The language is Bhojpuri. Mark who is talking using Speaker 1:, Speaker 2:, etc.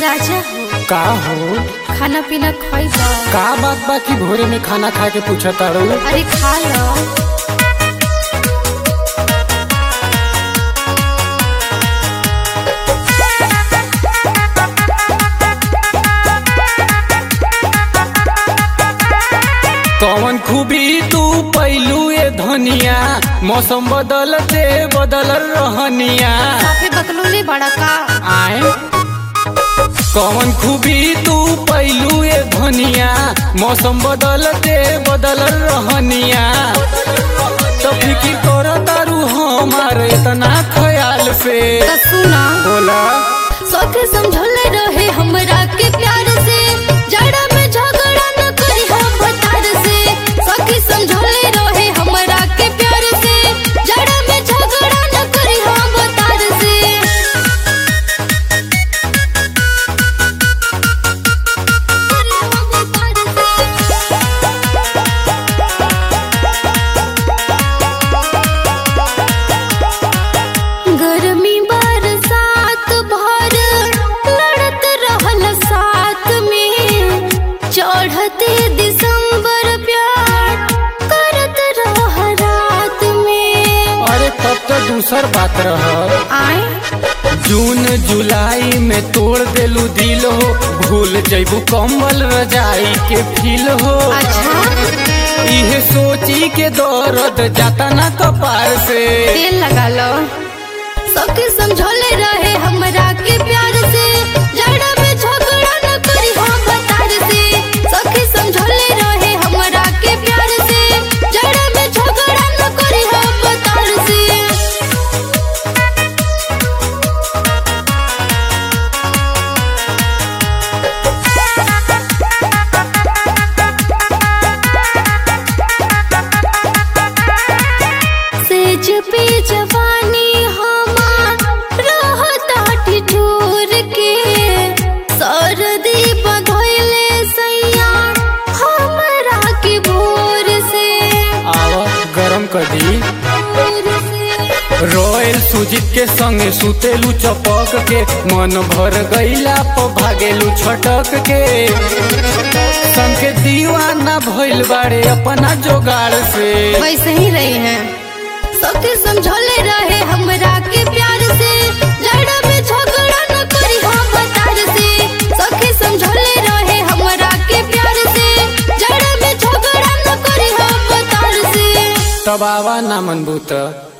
Speaker 1: राजा हो
Speaker 2: का हो
Speaker 1: खाना पीना खइबा
Speaker 2: का बात बा कि भोरे में खाना खा के पूछा तारू
Speaker 1: अरे खा लो
Speaker 2: कौन खूबी तू पैलू ए धनिया मौसम बदलते बदल रहनिया
Speaker 1: काफी बकलोले बड़ा का
Speaker 2: आए कौन खूबी तू पैलू ए धनिया मौसम बदलते बदल रहनिया तो फिकिर कर तारू हमार इतना ख्याल से
Speaker 1: तो सुना
Speaker 2: बोला
Speaker 1: सौखे समझौले रहे हमरा के प्यार से जड़ा में झगड़ा न करी हम बतार से सौखे समझौले रहे हमरा के प्यार से जड़ा में झगड़ा न करी हम बतार से करी हम बतार से गर्मी बरसात भर लड़त रहल साथ में चढ़ते दिसंबर प्यार करत रह रात में
Speaker 2: अरे तब तो दूसर बात रह
Speaker 1: आए
Speaker 2: जून जुलाई में तोड़ देलू दिल हो भूल जैबू कम्बल रजाई के फील हो
Speaker 1: अच्छा
Speaker 2: इहे सोची के दर्द जाता ना कपार से
Speaker 1: तेल लगा लो सबके समझौले रहे हमरा के प्यार से जड़ा में झगड़ा न करी हम बतार से सबके समझौले रहे हमरा के प्यार से जड़ा में झगड़ा न करी हम बतार से सेज पे जवानी हमार रहता ठिठुर के सरदी बधैले सैया हमरा के भोर से
Speaker 2: आवा गरम कदी
Speaker 1: भोर से
Speaker 2: रॉयल सुजीत के संगे सुतेलू चपक के मन भर गईला प भागेलू छटक के संग के दीवाना भइल बाड़े अपना जोगाड़ से
Speaker 1: वैसे ही रही हैं सबके समझौले रहे हमरा के प्यार से लड़ा में झगड़ा न करी हम बतार से सबके समझौले रहे हमरा के प्यार से जड़ा में झगड़ा न करी हम बतार से
Speaker 2: तब आवा ना मनबू त